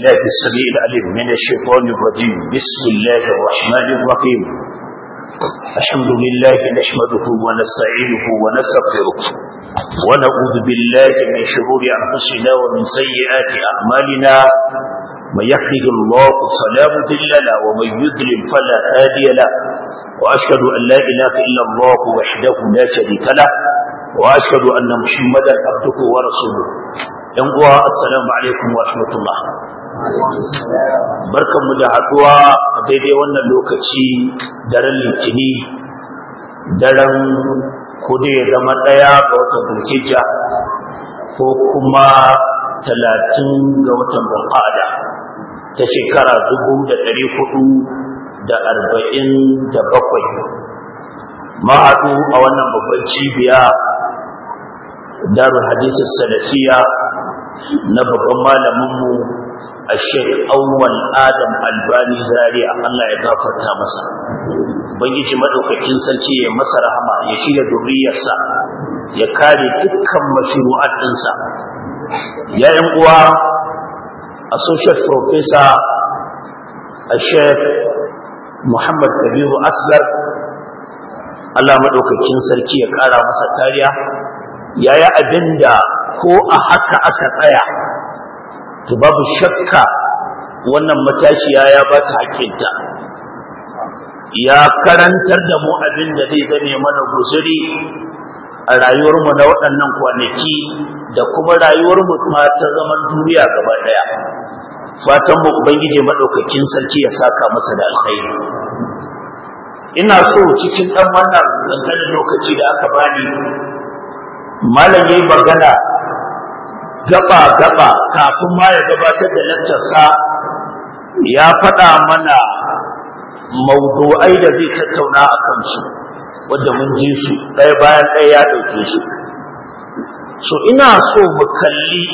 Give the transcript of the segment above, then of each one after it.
الله السميع العليم من الشيطان الرجيم بسم الله الرحمن الرحيم الحمد لله نحمده ونستعينه ونستغفره ونعوذ بالله من شرور أنفسنا ومن سيئات أعمالنا من يهده الله فلا مضل له ومن يضلل فلا هادي له وأشهد أن لا إله إلا الله وحده لا شريك له وأشهد أن محمدا عبده ورسوله ‘yan uwa assalamu alaikum wa rahmatullah barkanmu da haɗuwa a daidai wannan lokaci daren litini daren kudu ya zama ɗaya ga watan bulhijja ko kuma talatin ga watan bulqada ta shekara dubu da ɗari hudu da arba'in da bakwai ma'adu a wannan babban cibiya darul hadisun salafiya na babban malaminmu a shek awwal adam albani zaria Allah ya gafarta masa ubangiji madaukakin sarki ya masa rahama ya shirya duriyarsa ya kare dukkan mashru'at ɗinsa ya yan uwa associate professor a shek muhammad kabiru asgar Allah madaukakin sarki ya kara masa kariya yaya abinda ko a haka aka tsaya to babu shakka wannan matashiya ya ba ta hakinta ya karantar da mu abin da zai zame mana guzuri a rayuwarmu na waɗannan kwanaki da kuma rayuwarmu ma ta zaman duniya gaba ɗaya fatan mu ubangiji madaukakin sarki ya saka masa da alkhairi ina so cikin ɗan wannan kankanin lokaci da aka bani malam yayi magana gaba-gaba kafin ma ya gabatar da lakcarsa ya faɗa mana maudu'ai da zai tattauna a kansu wadda mun ji su ɗaya bayan ɗaya ya ɗauke su so ina so mu kalli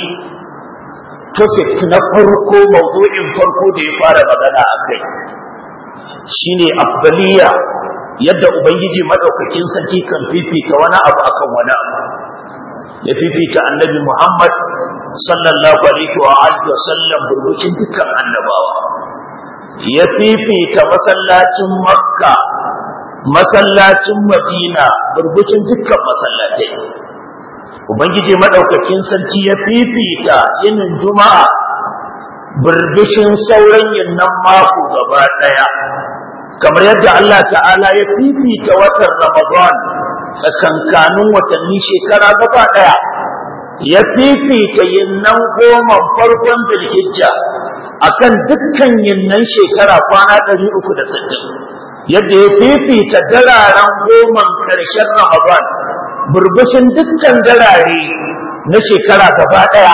topic na farko maudu'in farko da ya fara magana a kai shine afdaliya yadda ubangiji madaukakin sarki kan fifita wani abu akan wani abu ya fifita annabi Muhammad sallallahu alaihi wa alihi wasallam burbucin dukkan annabawa ya fifita masallacin Makka masallacin Madina burbucin dukkan masallatai ubangiji madaukakin sarki ya fifita yinin juma'a burbushin sauran yinnan mako gaba daya kamar yadda Allah ta'ala ya fifita watan Ramadan tsakankanin watanni shekara gaba ɗaya ya fifita yinnan goma farkon bilhijja akan dukkan yinnan shekara kwana ɗari uku da sittin yadda ya fifita dararen goman ƙarshen ramadan burbushin dukkan darare na shekara gaba ɗaya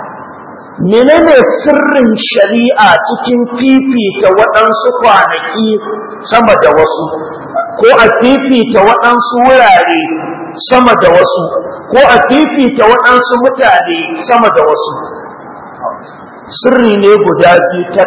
menene sirrin shari'a cikin fifita waɗansu kwanaki sama da wasu ko a fifita waɗansu wurare sama da wasu ko a fifita waɗansu mutane sama da wasu sirri ne guda biyu tak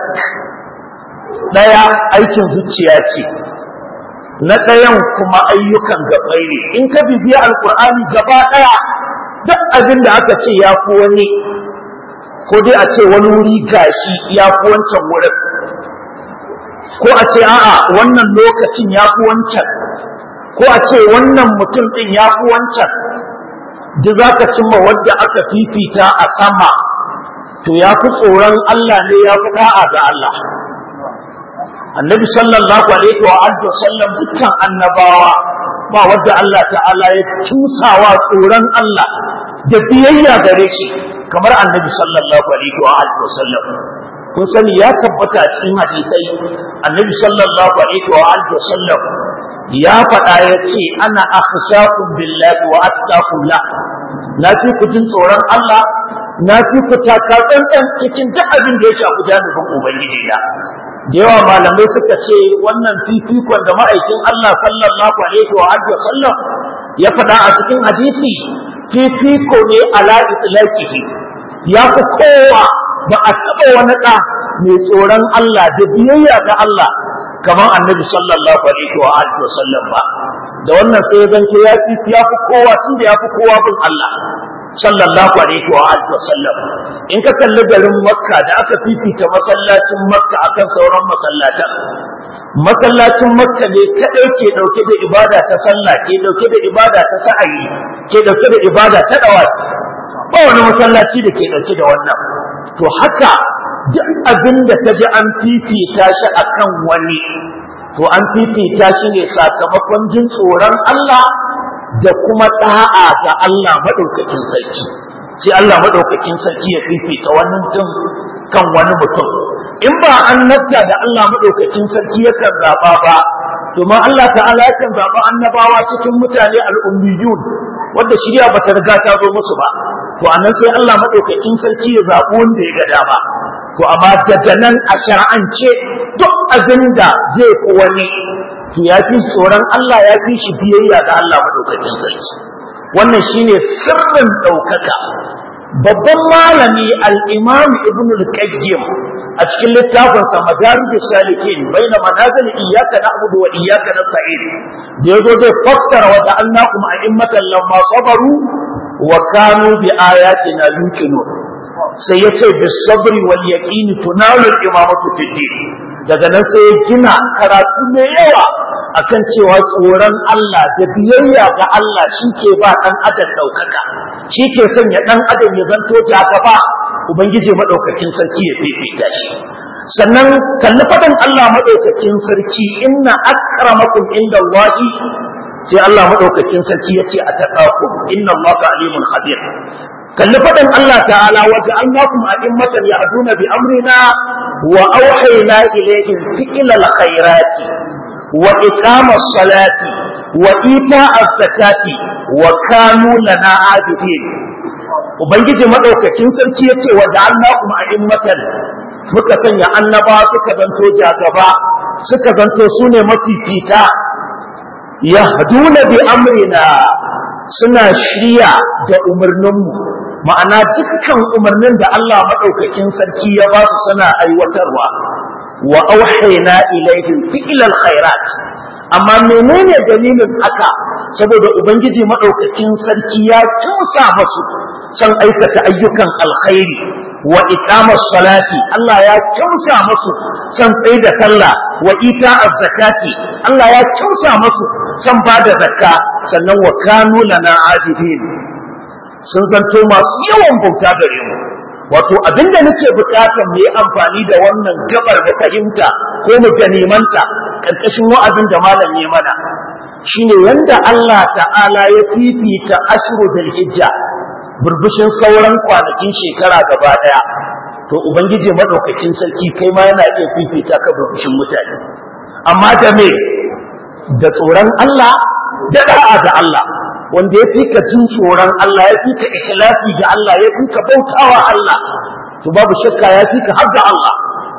ɗaya aikin zuciya ce na ɗayan kuma ayyukan gabai ne in ka bibiya alkur'ani gaba ɗaya duk abin da aka ce ya fi wani ko dai a ce wani wuri gashi ya fi wancan wurin ko a ce a'a wannan lokacin ya fi wancan ko a ce wannan mutum ɗin ya fi wancan duk za ka cimma wadda aka fifita a sama to ya fi tsoron Allah ne ya fi da'a ga Allah annabi sallallahu alaihi wa alihi wasallam dukkan annabawa ba wadda Allah ta'ala ya tusawa tsoron Allah da biyayya gare shi kamar annabi sallallahu alaihi wa alihi wasallam kun sani ya tabbata a cikin hadisai annabi sallallahu alaihi wa alihi wasallam ya faɗa ya ce ana akhshakum billahi wa attaqu la na fi ku jin tsoron Allah na fi ku taka tsantsan cikin duk abin da ya shafi jami'in ubangiji na da yawa malamai suka ce wannan fifikon da ma'aikin Allah sallallahu alaihi wa alihi wasallam ya faɗa a cikin hadisi fifiko ne ala itlaqihi ya fi kowa ba a taɓa wani ɗa mai tsoron Allah da biyayya ga Allah kamar annabi sallallahu alaihi wa alihi wa sallam ba da wannan sai ya zanto ya fi ya fi kowa tunda ya fi kowa bin Allah sallallahu alaihi wa alihi wa sallam in ka kalli garin makka da aka fifita masallacin makka akan sauran masallatan masallacin makka ne kadai ke dauke da ibada ta sallah ke dauke da ibada ta sa'ayi ke dauke da ibada ta dawafi ba wani masallaci da ke dauke da wannan to haka duk abin da ka ji an fifita shi akan wani to an fifita shi ne sakamakon jin tsoron Allah da kuma da'a ga Allah madaukakin sarki sai Allah madaukakin sarki ya fifita wani mutum kan wani mutum in ba annabta da Allah madaukakin sarki yakan zaba ba domin Allah ta'ala yakan zaba annabawa cikin mutane al'ummiyun wanda shirya bata riga ta zo musu ba to anan sai Allah madaukakin sarki ya zabi wanda ya ga dama to amma daga nan a shar'ance duk abin da zai fi wani to ya fi tsoron Allah ya fi shi biyayya ga Allah madaukakin sarki wannan shine sirrin ɗaukaka babban malami al-imam ibn al-qayyim a cikin littafinsa madarijus salikin baina manazil iyyaka na'budu wa iyyaka nasta'in da yazo zai fassara wa ja'alnakum a'immatan lamma sabaru wa kanu bi ayatina yuqinun sai ya ce bi sabri wal yaqini tunalu al-imamatu fi din daga nan sai ya gina karatu mai yawa akan cewa tsoron Allah da biyayya ga Allah shi ke ba ɗan adam ɗaukaka shi ke sanya ɗan adam ya zanto ta gaba ubangiji maɗaukakin sarki ya fifita shi sannan kalli faɗin Allah maɗaukakin sarki inna akramakum inda Allahi sai Allah maɗaukakin sarki ya ce a taƙakum inna Allah alimun khabir kalli faɗin Allah ta'ala wa ja'alnakum a'immatan ya'duna bi amrina wa awhayna ilayhim fi'lal khairati wa iqamas salati wa ita'az zakati wa kanu lana abidin ubangiji madaukakin sarki yace wa ja'alnakum a'immatan muka sanya annaba suka zanto jagaba suka zanto sune mafifita yahduna bi amrina suna shirya da umarninmu ma'ana dukkan umarnin da Allah maɗaukakin sarki ya ba su suna aiwatarwa wa auhayna ilaihim fi'lal khairat amma menene dalilin haka saboda ubangiji maɗaukakin sarki ya tusa masu san aikata ayyukan alkhairi wa iqamas salati Allah ya tusa masu san tsaye da sallah wa ita'az zakati Allah ya tusa masu san bada zakka sannan wa kanu lana abidin sun zanto masu yawan bauta gare mu wato abinda nake bukatar mu yi amfani da wannan gabar da fahimta ko mu ganimanta karkashin wa'azin da malam ya mana shine yanda Allah ta'ala ya fifita ashru dal hijja burbushin sauran kwanakin shekara gaba daya to ubangiji madaukakin sarki kai ma yana iya fifita ka burbushin mutane amma da me da tsoron Allah da da'a da Allah wanda ya fi ka jin tsoron Allah ya fi ka ikhlasi ga Allah ya fi ka bautawa Allah to babu shakka ya fi ka har ga Allah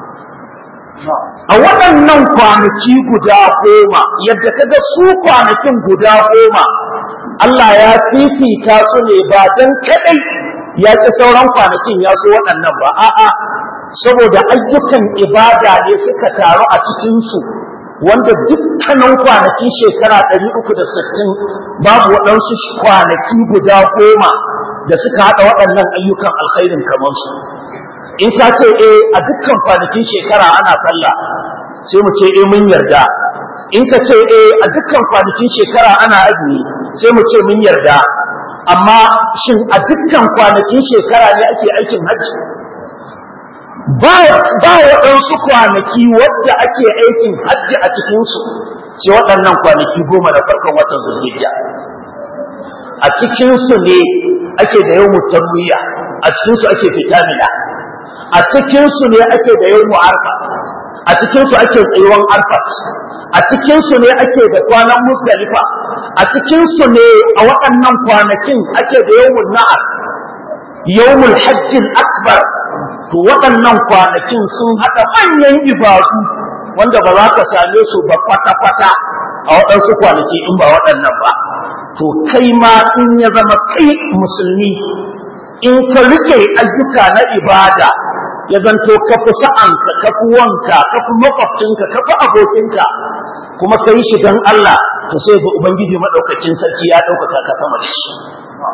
a waɗannan kwanaki guda goma yadda ka ga su kwanakin guda goma Allah ya fifita su ne ba don kaɗai ya ci sauran kwanakin ya so waɗannan ba a'a saboda ayyukan ibada ne suka taru a cikinsu wanda dukkanin kwanakin shekara ɗari uku da sittin babu waɗansu kwanaki guda goma da suka haɗa waɗannan ayyukan alkhairin kamar su in ka ce eh a dukkan kwanakin shekara ana sallah sai mu ce eh mun yarda in ka ce eh a dukkan kwanakin shekara ana azumi sai mu ce mun yarda amma shin a dukkan kwanakin shekara ne ake aikin hajji ba waɗansu kwanaki wadda ake aikin hajji a cikinsu sai waɗannan kwanaki goma da farkon watan zulhijja a cikinsu ne ake da yau mutarwiya a cikinsu ake fitamina a cikinsu ne ake da yau arfa a cikinsu ake tsayuwan arfat a cikinsu ne ake da kwanan musdalifa a cikinsu ne a waɗannan kwanakin ake da yawmul na'ar yawmul hajjil akbar to waɗannan kwanakin sun haɗa manyan ibadu wanda ba za ka same su ba kwata-kwata a waɗansu kwanaki in ba waɗannan ba to kai ma in ya zama kai musulmi in ka rike ayyuka na ibada ya zanto ka fi sa'anka ka fi wanka ka fi makwabcinka ka fi abokinka kuma ka yi shi don Allah to sai ga Ubangiji maɗaukakin sarki ya ɗaukaka ka sama da shi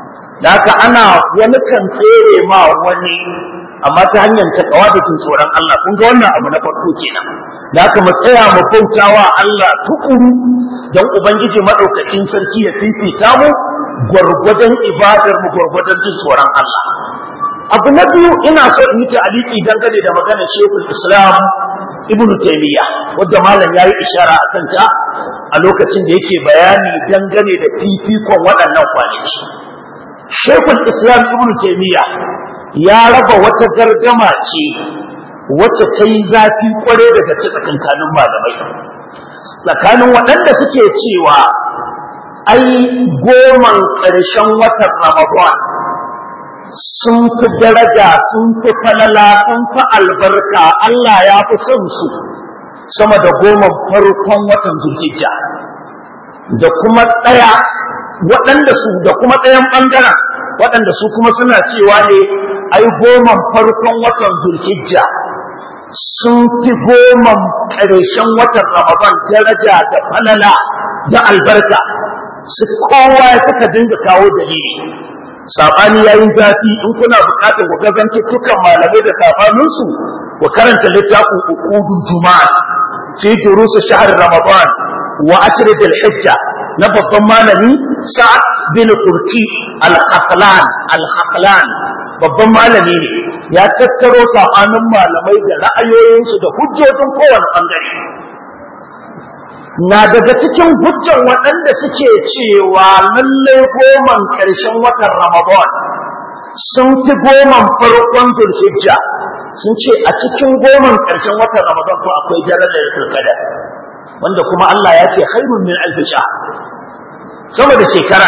da haka ana wani kan tsere ma wani amma ta hanyar takawa da jin tsoron Allah kun ga wannan abu na farko kenan da haka mu tsaya mu bautawa Allah tukuru don ubangiji madaukakin sarki ya fifita mu gwargwadon ibadar mu gwargwadon jin tsoron Allah abu na biyu ina so in yi ta'aliki dangane da maganar Sheikhul Islam Ibn Taymiyyah wanda malam yayi ishara akan ta a lokacin da yake bayani dangane da fifikon waɗannan kwanaki Sheikhul Islam Ibn Taymiyyah ya raba wata gardama ce wacce ta yi zafi kware daga tsakankanin malamai tsakanin waɗanda suke cewa ai goman ƙarshen watan Ramadan sun fi daraja sun fi falala sun fi albarka Allah ya fi son su sama da goma farkon watan zulhijja da kuma ɗaya waɗanda su da kuma ɗayan ɓangaren waɗanda su kuma suna cewa ne ai goman farkon watan zulhijja sun fi goman ƙarshen watan ramadan daraja da falala da albarka su kowa suka dinga kawo dalili sabani yayin zafi in kuna bukatar ku gazanci tukan malamai da sabaninsu ku karanta littafin uqudul juma'a fi durus shahr ramadan wa ashr dhil hijja na babban malami sa'ad bin qurti al-khaqlan al-khaqlan babban malami ne ya tattaro sabanin malamai da ra'ayoyinsu da hujjojin kowane bangare na daga cikin hujjan waɗanda suke cewa lallai goman ƙarshen watan Ramadan sun fi goman farkon Zulhijja sun ce a cikin goman ƙarshen watan Ramadan ko akwai darajar Zulqa'da wanda kuma Allah ya ce khairun min alf sama da shekara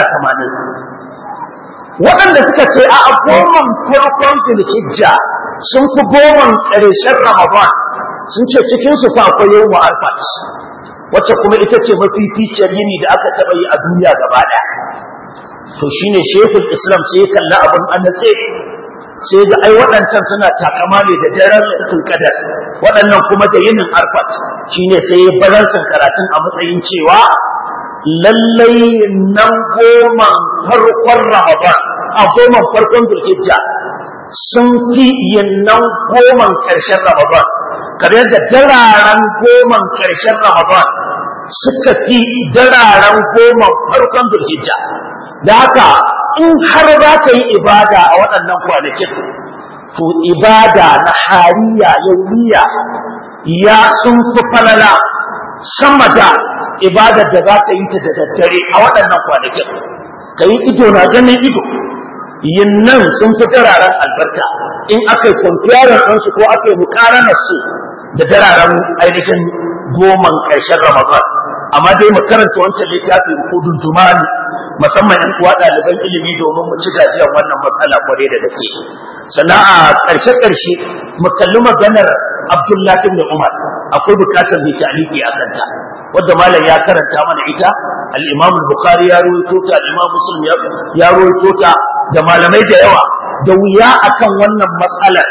80 waɗanda suka ce a goman farkon Zulhijja sun fi goman ƙarshen Ramadan sun ce cikin su fa akwai yawmu Arfat wacce kuma ita ce mafificiyar yini da aka taɓa yi a duniya gaba ɗaya to shine shekul islam sai ya kalla abin an natse sai ga ai waɗancan suna takama ne da daren lailatul qadar waɗannan kuma da yinin arfat shine sai ya balansan karatun a matsayin cewa lallai nan goma farkon ramadan a goma farkon zulhijja sun fi yin nan goman ƙarshen ramadan kamar yadda dararen goman ƙarshen Ramadan suka fi dararen goman farkon Zulhijja. Da haka in har za ka yi ibada a waɗannan kwanakin, to ibada na hariya yaumiya ya sun fi falala sama da ibadar da za ka yi ta da daddare a waɗannan kwanakin. Ka yi ido na ganin ido, yin nan sun fi dararen albarka in aka yi kwanciyar ɗansu ko aka yi mukaranar su da dararen ainihin goman ƙarshen Ramadan amma dai mu karanta wancan littafi hudun tumani musamman in kuwa ɗaliban ilimi domin mu ci gajiyar wannan matsala kwarai da gaske sannan a ƙarshe ƙarshe mu kalli maganar Abdullahi ibn Umar akwai bukatar mai ta'aliki a kanta wadda malam ya karanta mana ita al-Imam al-Bukhari ya rawaito ta al-Imam Muslim ya rawaito ta da malamai da yawa da wuya akan wannan matsalar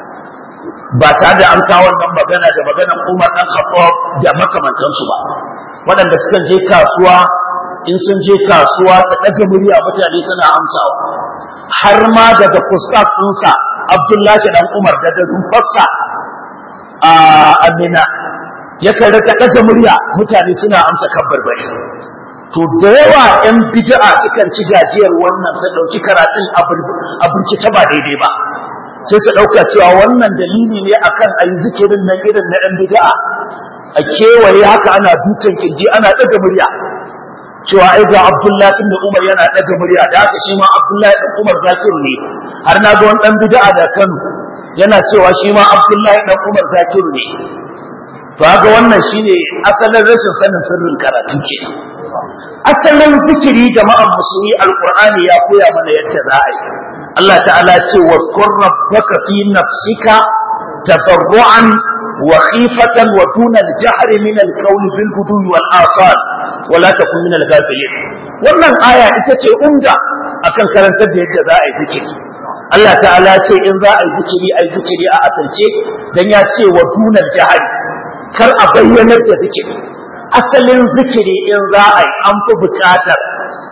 ba tare da an kawo wannan magana da maganar Umar dan Khattab da makamantansu ba waɗanda suka je kasuwa in sun je kasuwa ta daga murya mutane suna amsawa har ma daga fuskar ɗinsa Abdullahi dan Umar da da rumfarsa a Amina yakan rika daga murya mutane suna amsa kabbarbari to da yawa ‘yan bid'a sukan ci gajiyar wannan su ɗauki karatun a burkice ba daidai ba sai su ɗauka cewa wannan dalili ne akan a yi zikirin nan irin na ‘yan bid'a a kewaye haka ana dukan kirji ana ɗaga murya cewa ai ga Abdullahi ibn Umar yana ɗaga murya da haka shi ma Abdullahi ibn Umar zakiru ne har na ga wani ɗan bid'a da Kano yana cewa shi ma Abdullahi ibn Umar zakiru ne to haka wannan shine asalin rashin sanin sirrin karatu kenan asalin zikiri jama'an musulmi alqur'ani ya koya mana yadda za a yi Allah ta'ala ce wa qur rabbaka fi nafsika tadarruan wa khifatan wa duna al-jahri min al-qawli bil ghudwi wal asal wa la takun min al-ghafilin wannan aya ita ce umda akan karantar da yadda za a yi zikiri Allah ta'ala ce in za a yi zikiri a yi zikiri a asirce dan ya ce wa duna al-jahri kar a bayyanar da zikiri asalin zikiri in za a yi an fi buƙatar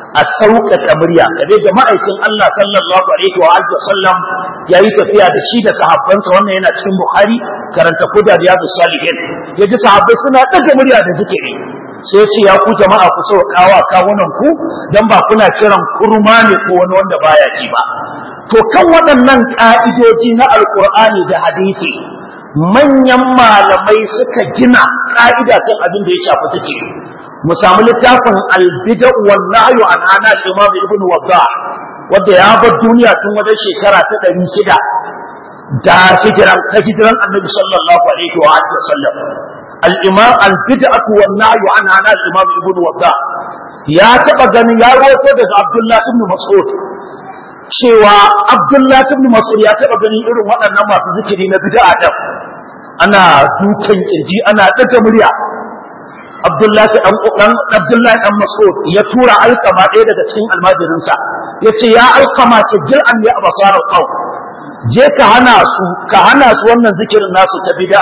a sauƙaƙa murya kaje ga ma'aikin Allah sallallahu alaihi wa alihi wasallam yayi tafiya da shi da sahabbansa wannan yana cikin Bukhari karanta kuda riyadu salihin yaji sahabbai suna daga murya da zikiri sai ce ya ku jama'a ku sauƙawa kawunan ku dan ba kuna kiran kurma ne ko wani wanda baya ji ba to kan waɗannan ka'idoji na alqur'ani da hadisi manyan malamai suka gina ka'ida kan abin da ya shafi zikiri mu samu littafin albida wal nahyu an ana imam ibn wadda wanda ya bar duniya tun wajen shekara ta ɗari shida da hijiran ta hijiran annabi sallallahu alaihi wa alihi wasallam al-imam al-bid'atu wan nahyu an ana imam ibn wadda ya taba ganin ya rawaito daga abdullah ibn mas'ud cewa abdullah ibn mas'ud ya taba ganin irin waɗannan masu zikiri na bid'a din ana dukan kirji ana daga murya Abdullahi dan dan Abdullahi dan Mas'ud ya tura alkama ɗaya daga cikin almajirinsa yace ya alkama ki jil an ya abasar qaw je ka hana su ka hana su wannan zikirin nasu ta bid'a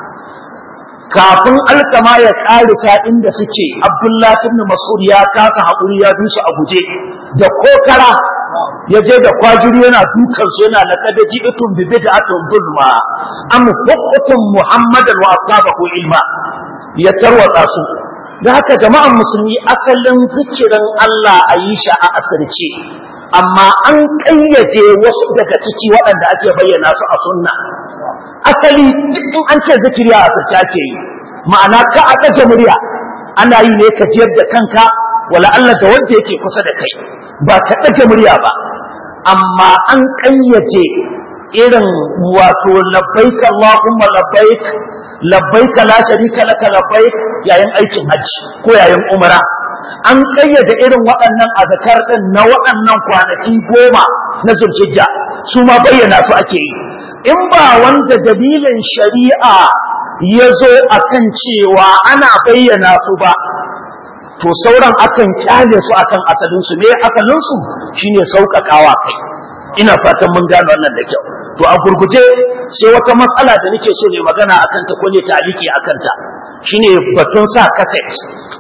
kafin alkama ya karisa inda suke Abdullahi ibn Mas'ud ya kasa hakuri ya bi su a guje da kokara ya je da kwajiri yana dukan su yana laqad ji'tum bi bid'atin zulma am hukutum muhammadan wa ashabahu ilma ya tarwatsa su da haka jama'an musulmi asalin zikirin Allah a yi shi a asirce amma an ƙayyaje wasu daga ciki waɗanda ake bayyana su a sunna asali in an ce zikiri a asirce ake yi ma'ana ka a ɗaga murya ana yi ne ka jiyar da kanka wala Allah da wanda yake kusa da kai ba ka ɗaga murya ba amma an ƙayyaje irin wato labbaik Allahumma labbaik labbaik la sharika laka labbaik yayin aikin hajji ko yayin umra an kayyade irin waɗannan azkar din na waɗannan kwanaki goma na zulhijja su ma bayyana su ake yi in ba wanda dalilin shari'a ya zo akan cewa ana bayyana su ba to sauran akan kyale su akan asalin su ne asalin su shine sauƙaƙawa kai ina fatan mun gano wannan da kyau to a gurguje sai wata matsala da nake so ne magana akan ta ko ne taliki akan ta shine batun sa cassette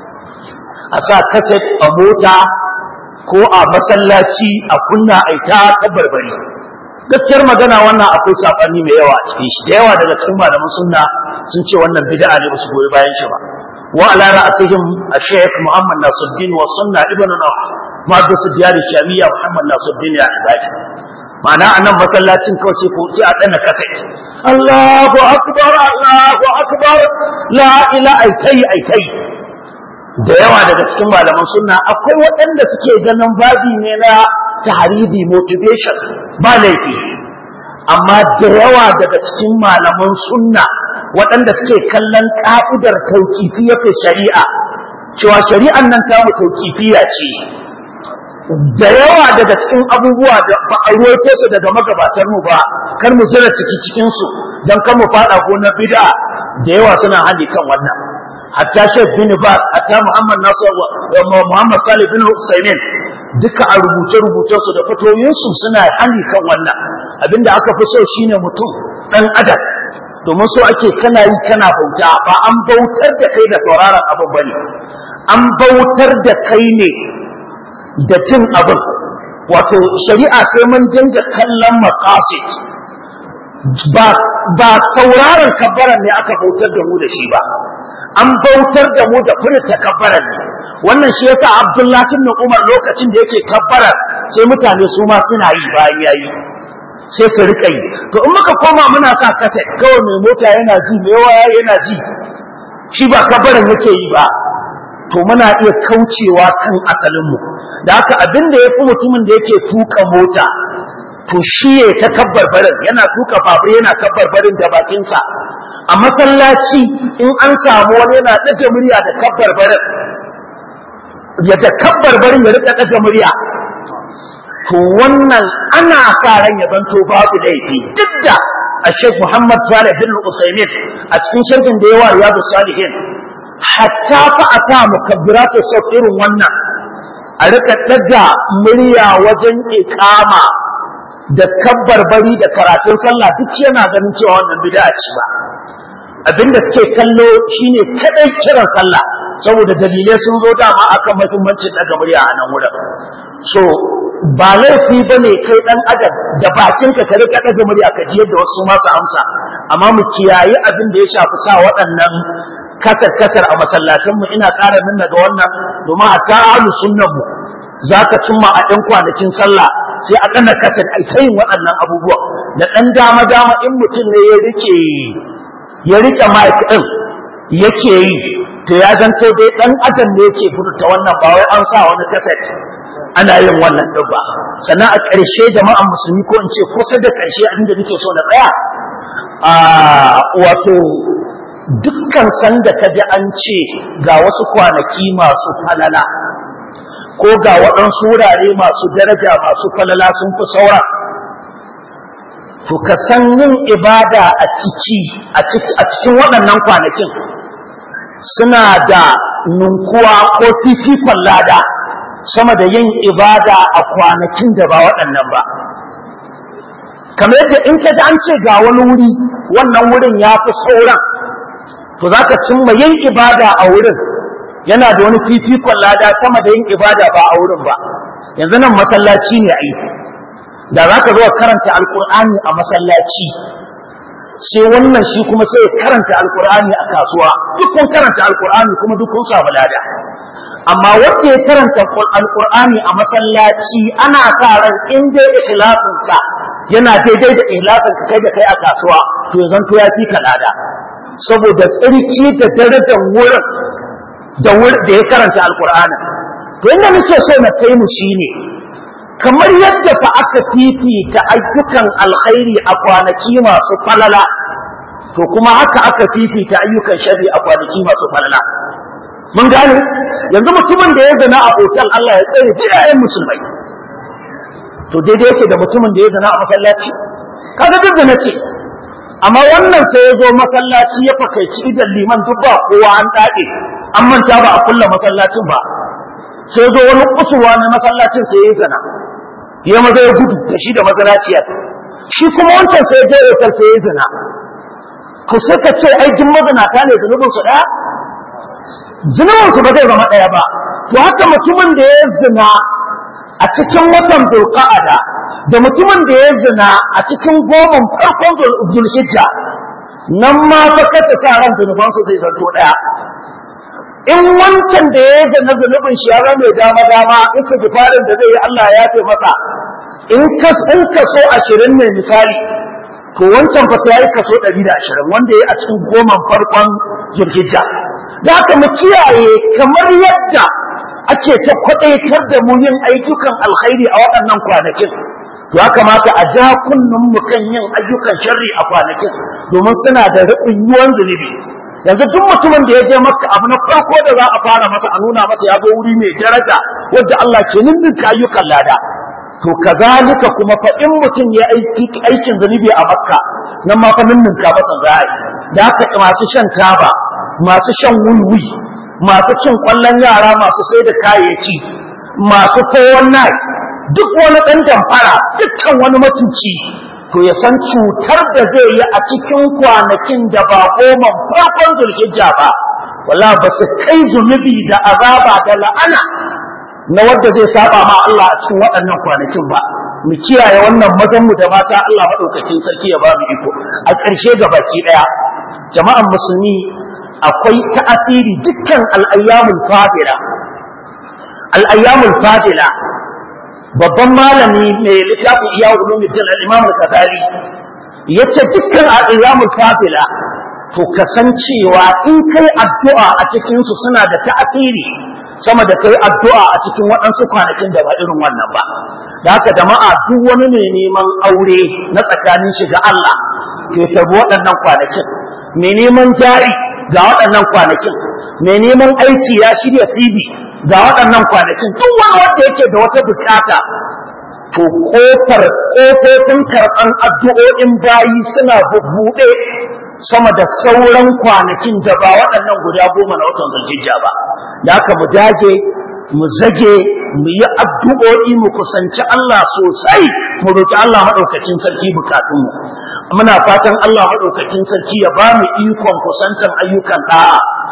a sa cassette a mota ko a masallaci a kunna aita ta barbari gaskiyar magana wannan akwai sabani mai yawa a cikin shi da yawa daga cikin malaman sunna sun ce wannan bid'a ne ba su goyi bayan shi ba wa ala ra'asihim ash-shaykh Muhammad Nasiruddin wa sunna ibn Nawf ma'adus diyar shamiyya Muhammad Nasiruddin ya ibadi ma'ana anan masallacin kawai sai ko sai a dana kasai Allahu akbar Allahu akbar la ilaha aikai aikai da yawa daga cikin malaman sunna akwai waɗanda suke ganin babi ne na tahridi motivation ba laifi amma da yawa daga cikin malaman sunna waɗanda suke kallon ka'idar tauqifiyar shari'a cewa shari'an nan ta mu tauqifiya ce da yawa daga cikin abubuwa da ba a ruwaito su daga magabatar mu ba kar mu zira ciki cikin su dan kar mu fada gonar bid'a da yawa suna hali kan wannan hatta Sheikh bin Baz hatta Muhammad Nasir wa Muhammad Salih bin Usaimin duka a rubuce rubucen su da fatoyin su suna hali kan wannan abinda aka fi so shine mutum dan adam domin so ake kana yi kana bauta ba an bautar da kai da sauraron abin bane an bautar da kai ne da cin abin wato shari'a sai mun dinga kallon maqasid ba ba sauraron kabbaran ne aka bautar da mu da shi ba an bautar da mu da furta kabbaran ne wannan shi yasa Abdullahi ibn Umar lokacin da yake kabbarar sai mutane su ma suna yi bayan yayi sai su rika yi to in muka koma muna sa kasa kawai mai mota yana ji mai waya yana ji shi ba kabbaran yake yi ba to muna iya kaucewa kan asalinmu da haka abin da ya fi mutumin da yake tuka mota to shi ya ta kabbar barin yana tuka babur yana kabbar barin da bakinsa a masallaci in an samu wani yana ɗaga murya da kabbar barin ya da kabbar barin ya rika ɗaga murya to wannan ana sa ran ya zanto babu laifi duk da a Sheikh Muhammad Salih bin Usaimin a cikin shirkin da yawa Riyadu Salihin hatta fa a sa mukabbiratu sau irin wannan a rika ɗaga murya wajen iƙama da kabbarbari da karatun sallah duk yana ganin cewa wannan bid'a ce ba abinda suke kallo shine kadai kiran sallah saboda dalilai sun zo dama akan muhimmancin daga murya a nan wurin so ba laifi ba ne kai ɗan adam da bakinka ka rika daga murya ka ji yadda wasu masu amsa amma mu kiyayi abin da ya shafi sa waɗannan kasar kasar a masallatanmu ina ƙara nuna ga wannan domin a ta ahlus sunnan mu zaka cimma a ɗan kwanakin sallah sai a ɗana kasar ai yin waɗannan abubuwa da ɗan dama dama in mutum ne ya rike ya rike mic ɗin yake yi to ya zanto dai ɗan adam ne yake furta wannan ba wai an sa wani kaset ana yin wannan ɗin ba sannan a ƙarshe jama'an musulmi ko in ce kusa da ƙarshe abinda nake so na tsaya a wato dukkan sanda ka ji an ce ga wasu kwanaki masu falala ko ga waɗansu wurare masu daraja masu falala sun fi saura to ka san yin ibada a ciki a cikin waɗannan kwanakin suna da nunkuwa ko fifikon lada sama da yin ibada a kwanakin da ba waɗannan ba kamar yadda in ka ji an ce ga wani wuri wannan wurin ya fi sauran to za ka cimma yin ibada a wurin yana da wani fifikon lada sama da yin ibada ba a wurin ba yanzu nan masallaci ne a yi da za ka zo karanta alkur'ani a masallaci sai wannan shi kuma sai ya karanta alkur'ani a kasuwa duk kun karanta alkur'ani kuma duk kun samu lada amma wanda ya karanta alkur'ani a masallaci ana sa ran in dai ikhlasinsa yana daidai da ikhlasin ka kai da kai a kasuwa to ya zanto ya fi ka lada saboda tsarki da darajar wurin da da ya karanta alkur'ani to inda muke so na kai mu shine kamar yadda fa aka fifita ayyukan alkhairi a kwanaki masu falala to kuma haka aka fifita ayyukan shari a kwanaki masu falala mun gane yanzu mutumin da ya zina a otal Allah ya tsare jiyayen musulmai to daidai yake da mutumin da ya zina a masallaci kaga duk da ce amma wannan sai ya zo masallaci ya fakaici idan liman duk ba kowa an dade an manta ba a kulla masallacin ba sai ya zo wani kusurwa na masallacin sai ya zina ya maza ya gudu da shi da mazanaciyar shi kuma wancan sai ya je otal sai ya zina to sai ka ce ai duk mazinata ne zunubin su daya zunubin su ba zai zama daya ba to haka mutumin da ya zina a cikin watan zulqa'ada da mutumin da ya zina a cikin goman farkon zulhijja nan ma fa kasa sa ran zunuban su zai zanto daya in wancan da ya zina zunubin shi ya mai dama dama in ka farin da zai yi Allah ya yafe masa in ka in kaso 20 ne misali to wancan fa sai yayi kaso 120 wanda yayi a cikin goman farkon zulhijja da haka mu kiyaye kamar yadda ake ta kwadaitar da mu yin ayyukan alkhairi a waɗannan kwanakin to ya kamata a ja kunnun mu kan yin ayyukan sharri a kwanakin domin suna da ruɓunyuwan zunubi yanzu duk mutumin da ya je maka abu na farko da za a fara masa a nuna masa ya zo wuri mai daraja wadda Allah ke ninninka ayyukan lada to kazalika kuma fa in mutum ya aiki aikin zunubi a makka nan ma fa ninninka masa za a yi da haka masu shan taba masu shan wulwi masu cin kwallon yara masu sai da kayayyaki masu kowon nai duk wani ɗan damfara dukkan wani matuci to ya san cutar da zai yi a cikin kwanakin da ba goma farkon zulhijja ba wala ba su kai zunubi da azaba da la'ana na wadda zai saba ma Allah a cikin waɗannan kwanakin ba mu kiyaye wannan mazan mu da mata Allah madaukakin sarki ya ba mu iko a ƙarshe ga baki ɗaya jama'an musulmi akwai ta'asiri dukkan al'ayyamul fadila al'ayyamul fadila babban malami mai littafin iya ulumuddin al-imam al-ghazali yace dukkan al-ayyamul fadila to kasancewa in kai addu'a a cikin su suna da ta'asiri sama da kai addu'a a cikin waɗansu kwanakin da ba irin wannan ba da haka jama'a duk wani mai neman aure na tsakanin shi ga Allah ke tabi waɗannan kwanakin mai neman jari ga waɗannan kwanakin mai neman aiki ya shirya CV ga waɗannan kwanakin duk wani wanda yake da wata bukata to kofar kofofin karɓan addu'o'in bayi suna bubbuɗe sama da sauran kwanakin da ba waɗannan guda goma na watan zulhijja ba da haka mu dage mu zage mu yi addu'o'i mu kusanci Allah sosai mu roki Allah madaukakin sarki bukatunmu muna fatan Allah madaukakin sarki ya ba mu ikon kusantan ayyukan da'a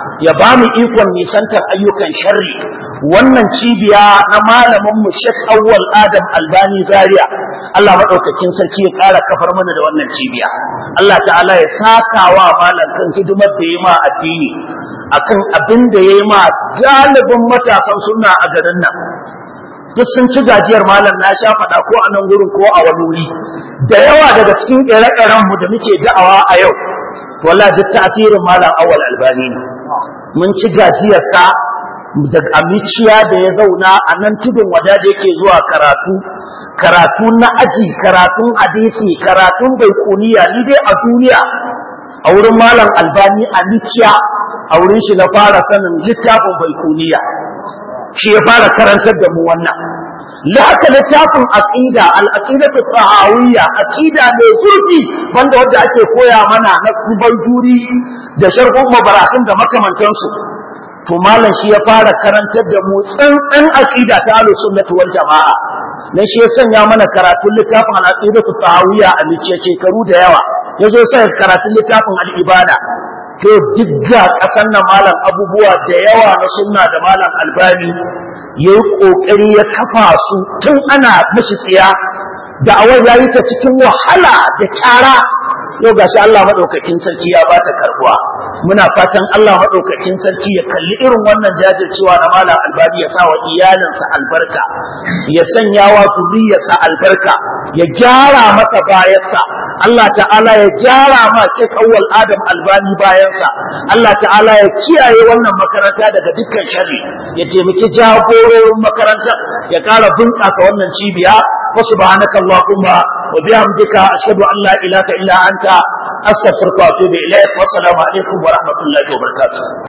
ya ba mu ikon nisantar ayyukan sharri wannan cibiya na malamin mu Sheikh Awwal Adam Albani Zaria Allah madaukakin sarki ya ƙara kafar mana da wannan cibiya Allah ta'ala ya saka wa malam kan hidimar da ya ma addini akan abin da ya yi ma galibin matasan sunna a garin nan duk sun ci gajiyar malam na sha faɗa ko a nan gurin ko a wani wuri da yawa daga cikin ire-iren mu da muke da'awa a yau wallahi duk ta'asirin malam awal albani ne mun ci gajiyar sa da amiciya da ya zauna a nan tudun wada da yake zuwa karatu karatu na aji karatun hadisi karatun baikuniya ni dai a duniya a wurin malam albani amiciya a wurin shi na fara sanin littafin baikuniya shi ya fara karantar da mu wannan la haka littafin aqida al-aqidatu tahawiyya aqida mai zurfi wanda wanda ake koya mana na juri da sharhun mabaratun da makamantansu to malam shi ya fara karantar da mu tsantsan aqida ta ahlus sunnati wal jamaa nan shi ya sanya mana karatun littafin al-aqidatu tahawiyya a lice shekaru da yawa yazo sai karatun littafin al-ibada to duk ga ƙasar nan malam abubuwa da yawa na sunna da malam albani ya yi ƙoƙari ya kafa su tun ana mashi tsiya da awar ya yi ta cikin wahala da kyara yau ga shi Allah maɗaukakin sarki ya ba ta karbuwa muna fatan Allah maɗaukakin sarki ya kalli irin wannan jajircewa na malam albani ya sa wa iyalinsa albarka ya sanya wa zuriyarsa albarka ya gyara masa bayansa Allah ta'ala ya gyara ma Sheikh Awwal Adam Albani bayansa Allah ta'ala ya kiyaye wannan makaranta daga dukkan sharri ya taimaki jagororin makarantar ya ƙara bunƙasa wannan cibiya wa subhanaka allahumma wa bihamdika ashhadu an la ilaha illa anta astaghfiruka wa atubu ilaik wa assalamu alaikum wa rahmatullahi wa barakatuh